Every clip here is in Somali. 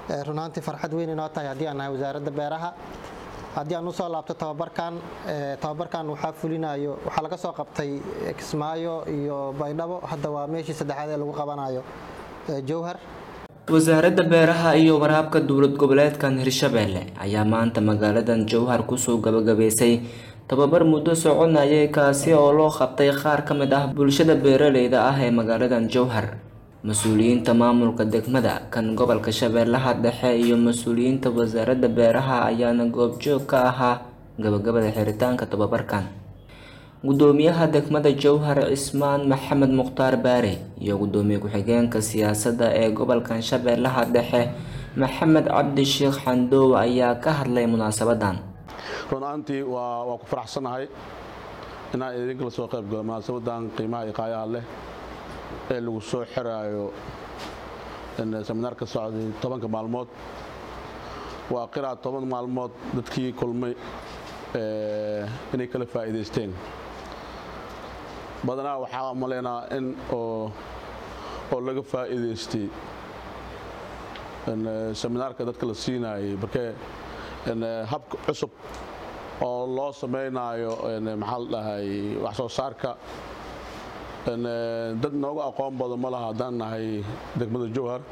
runaantii farxad weyn inoo tahay haddii aan nahay wasaaradda beeraha haddii aan usoo laabto tababarkan tababarkan waxaa fulinayo waxaa laga soo qabtay kismaayo iyo baydhabo hadda waa meeshii saddexaad ee lagu qabanayo jowhar wasaaradda beeraha iyo waraabka dowlad goboleedkan hirshabeelle ayaa maanta magaaladan jowhar kusoo gabagabeysay tababar muddo soconayay kaasi oo loo qabtay qaar ka mid ah bulshada beeraleyda ah ee magaaladan jowhar mas-uuliyiinta maamulka degmada kan gobolka shabeellaha dhexe iyo mas-uuliyiinta wasaaradda beeraha ayaana goobjoog ka ahaa gabagabada xiritaanka tababarkan gudoomiyaha degmada jowhar cismaan maxamed mukhtaar baare iyo gudoomiye ku-xigeenka siyaasadda ee gobolkan shabeellaha dhexe maxamed cabdi sheekh xandoow ayaa ka hadlay munaasabadan run-aantii waa ku faraxsanahay inaan idinkala soo qayb galo munaasabadan qiimaha iyo qaayaha leh ee lagu soo xiraayo seminaar ka socday tobanka maalmood waa qiraa toban maalmood dadkii kulmay inay kala faa'iidaysteen badanaa waxaa malaynaa in oo laga faa'iidaystay seminaarka dadka la siinaayay markee habka cusub oo loo samaynayo maxaa la dhahay wax soo saarka dad nooga aqoon badan ma laha haddaan nahay degmada jowhar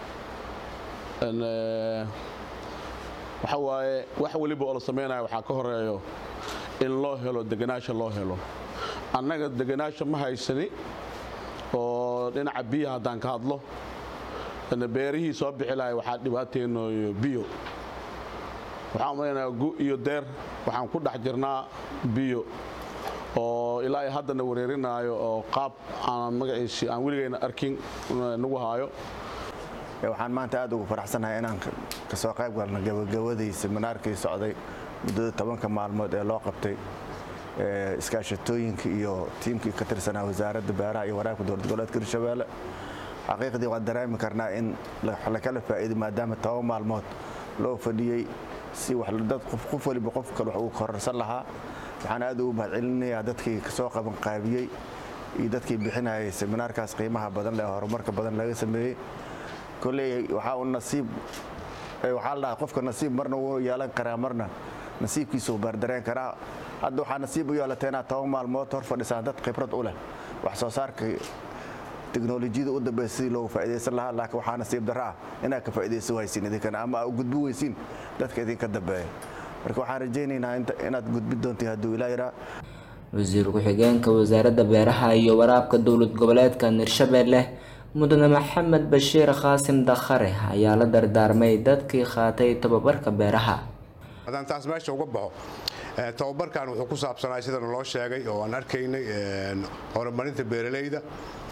waxa waaye wax weliba oo la samaynayo waxaa ka horeeyo in loo helo deganaasha loo helo annaga deganaasha ma haysani oo dhinaca biyaha haddaan ka hadlo beerihii soo bixi lahay waxaa dhibaateenooyo biyo waxaan malaynayaa gu iyo deer waxaan ku dhex jirnaa biyo oo ilaa ay haddana wareerinaayo oo qaab aan magaciisi aan weligayna arkin nagu haayo waxaan maanta aad ugu faraxsanahay inaan kasoo qayb galno gabagabadii seminaarkii socday muddada tobanka maalmood ee loo qabtay iskaashatooyinka iyo tiimkii ka tirsanaa wasaaradda beeraha iyo waraabka dowlad goboleedka hirshabeelle xaqiiqdii waan dareemi karnaa in lakala faa'iiday maadaama toban maalmood loo fadhiyey si dad qof waliba qof kale wax uu kororsan lahaa waxaan aad ugu mahadcelinayaa dadkii kasoo qabanqaabiyey iyo dadkii bixinayay seminaarkaas qiimaha badan leh horumarka badan laga sameeyey koley waxaa uu nasiib waxaa la dhahaa qofka nasiib marna wuu yeelan karaa marna nasiibkiisuu baardareen karaa hadda waxaa nasiib u yeelatay inaad toban maalmood hor fadhisaan dad khibrad u leh wax soo saarka teknolojiyada u dambaysa sidii loogu faa'iidaysan lahaa laakiin waxaa nasiib darro ah inaad ka faa'iidaysan waysiin idinkana ama aad gudbi weysiin dadka idinka dambeeya marka waxaan rajaynaynaa inaad gudbi doontii hadduu ilaa yaraa wasiir ku-xigeenka wasaaradda beeraha iyo waraabka dowlad goboleedka hirshabeelle mudane maxamed bashiir qaasim dakhare ayaa la dardaarmay dadkii qaatay tababarka beeraha haddaan taas meesha uga baxo tababarkan wuxuu ku saabsanaa sidana loo sheegay oo aan arkaynay horumarinta beeralayda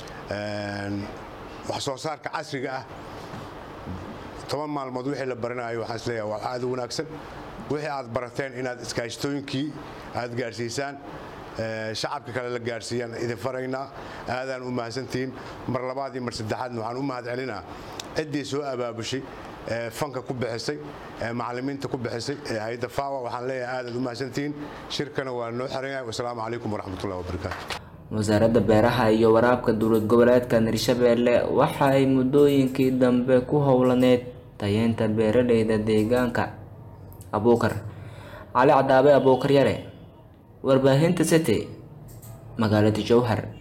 wax soo saarka casriga ah toban maalmood wixii la baranayo waxaan isleeyahay waa aad u wanaagsan wixii aad barateen inaad iskaashtooyinkii aad gaarsiisaan shacabka kale la gaarsiiyaan idin faraynaa aadaan u mahadsantihiin mar labaad iyo mar saddexaadna waxaan u mahad celinaa ciddii soo abaabushay fanka ku bixisay macallimiinta ku bixisay hay-adda faawa waxaan leeyahay aadaad u mahadsantihiin shirkana waa noo xiran yahay wasalaamu calaykum waraxmatullahi wabarakaatu wasaaradda beeraha iyo waraabka dowlad goboleedkan hirshabeelle waxa ay muddooyinkii dambe ku howlaneyd tayeynta beeraleyda deegaanka abuukar cali cadaabe abuukar yare warbaahinta city magaalada jowhar